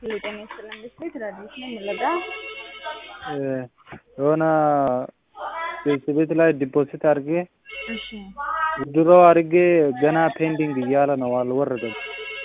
ጤና ይስጥልኝ ብስኩት ትላለች ነው የምለጋ የሆነ ቤት ላይ ዲፖዚት አድርጌ እሺ ድሮ አድርጌ ገና ፔንዲንግ እያለ ነው አልወረደም።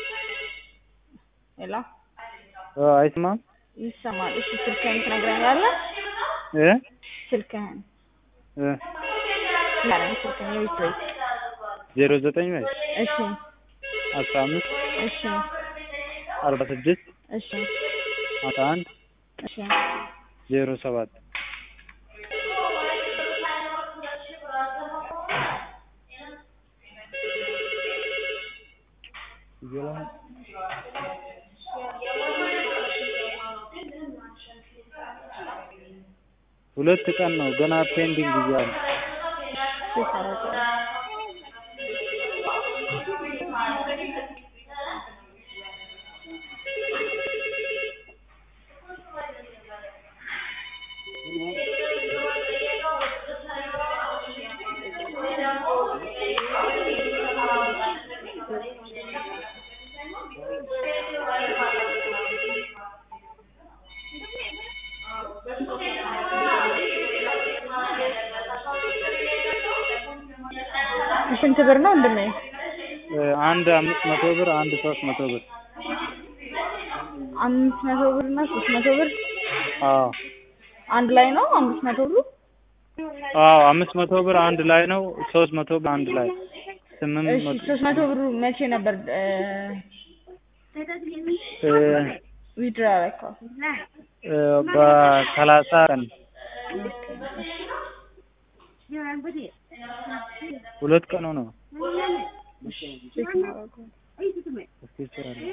ሄሎ አይስማም ይሰማል። እሺ ስልክህን ትነግረኛለህ? እ ስልክህን እ ንገረኝ። ስልክህን የቤት ቤት ዜሮ ዘጠኝ ላይ እሺ አስራ አምስት እሺ አርባ ስድስት እሺ አስራ አንድ እሺ ዜሮ ሰባት ሁለት ቀን ነው ገና ፔንዲንግ እያለ ሲሰረቀ ስንት ብር ነው ወንድሜ? አንድ አምስት መቶ ብር አንድ ሶስት መቶ ብር አምስት መቶ ብር እና ሶስት መቶ ብር አዎ አንድ ላይ ነው አምስት መቶ ብሩ? አዎ አምስት መቶ ብር አንድ ላይ ነው ሶስት መቶ ብር አንድ ላይ ስምንት እሺ መቶ ሶስት መቶ ብሩ መቼ ነበር እ ዊድራ ያደረከው? እ በሰላሳ ቀን ሁለት ቀን ነው ቼክ ማድረጉ እስኪ ስራ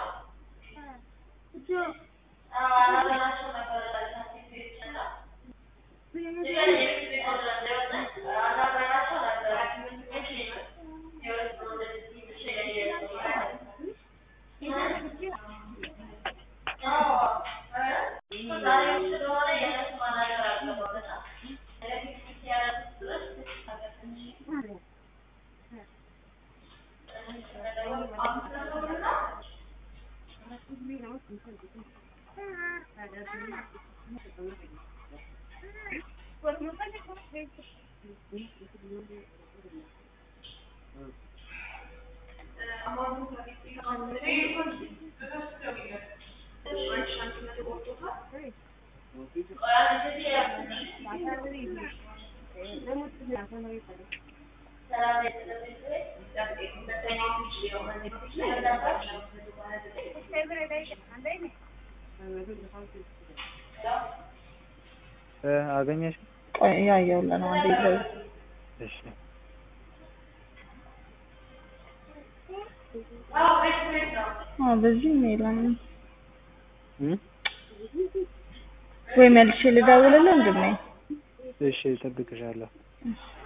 እ አገኘሽ? ቆይ እያየሁልህ ነው አንዴ ይዘው እሺ አዎ በዚህም የለም እ ወይ መልሼ ልደውልልህ ወንድሜ? እሺ እጠብቅሻለሁ። እሺ